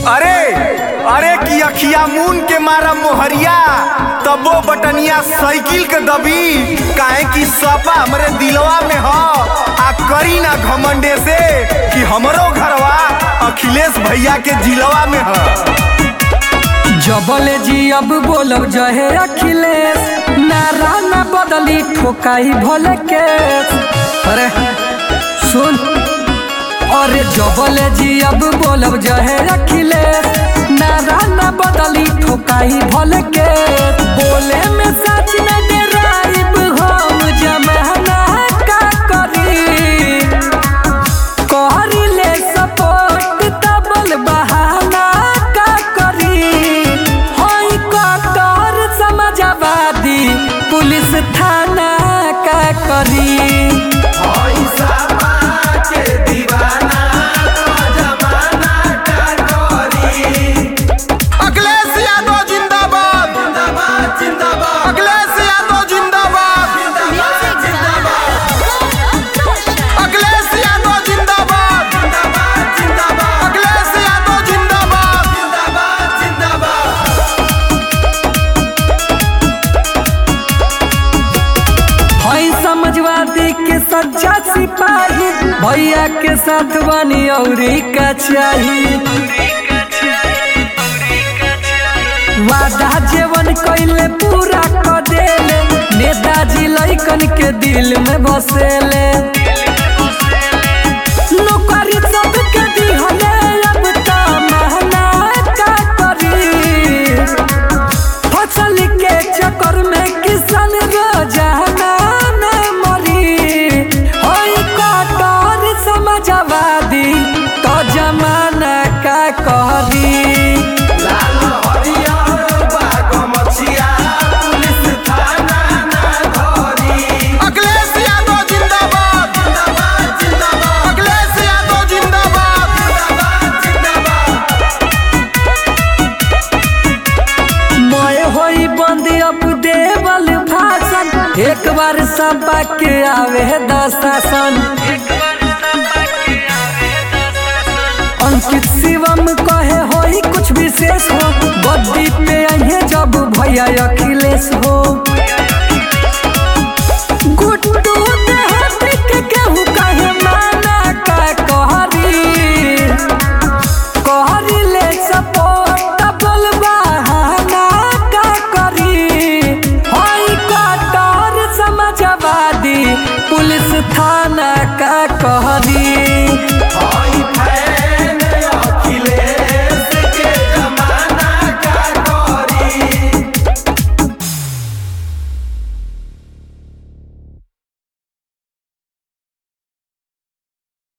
अरे अरे की अखिया मून के मारा मोहरिया तबो बटनिया साइकिल के दबी काहे की सपा हमरे दिलवा में ह आ करी ना घमंडे से कि हमरो घरवा अखिलेश भैया के जिलवा में ह जबले जी अब बोलब जहे अखिलेश नारा न बदली ठोकाई भले के अरे सुन अरे जबले जी अब बोलब जहे अखिलेश नारा न बदली ठोकाई भले के बोले में सच न डराइब हम जमाना का करी कहरिले सपोर्ट तबल बहाना का करी होई कटर समाजवादी पुलिस थाना का करी अखिलेश यादव जिंदाबाद अखिलेश यादव जिंदाबाद अखिलेश यादव जिंदाबाद अखिलेश यादव जिंदाबाद होई समाजवादी के सच्चा सिपाही भैया के साथ बनी औरी का चाहिए वादा जेवन कैले पूरा क देले नेताजी लइकन के दिल में बसेले नौकरी सबके दिहले अब त महना का करी फसल के चक्कर में किसान रोजाना न मरी होई कटर समाजवादी तो जमाना का करी अखिलेश यादव जिंदाबाद अखिलेश यादव जिंदाबाद मैं होई बंद अब देवल भाषण एक बार सबा के आवे दशासन अंकित शिवम कहे होई कुछ विशेष हो बद्दी पे अहे जब भैया अखिलेश हो गुड्डू